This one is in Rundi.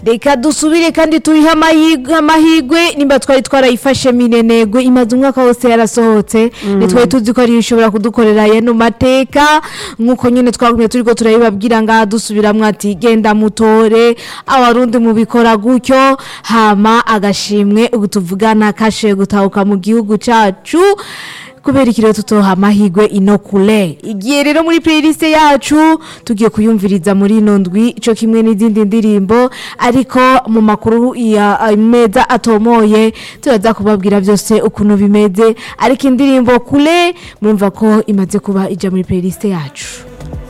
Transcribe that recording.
reka dusubire kandi turiho amahirwe amahirwe nimba twari twarayifashe minenegwe imaze umwaka wose yarasohotse ntitwari tuzi ko ariyo ishobora kudukorera yano mateka nk'uko nyine twagumye turiko turabibabwira ngaha dusubiramwo ati genda mutore abarundi mubikora gutyo hama agashimwe ubu tuvugana kashe gutahuka mu gihugu cacu kubera ikirere tutoha amahirwe ino kure igihe rero muri playlist yacu tugiye kuyumviriza muri ino ndwi ico kimwe n'izindi ndirimbo ariko mu makuru ya meza atomoye turaza kubabwira byose ukuntu bimeze ariko indirimbo kure murumva ko imaze kuba ija muri playlist yacu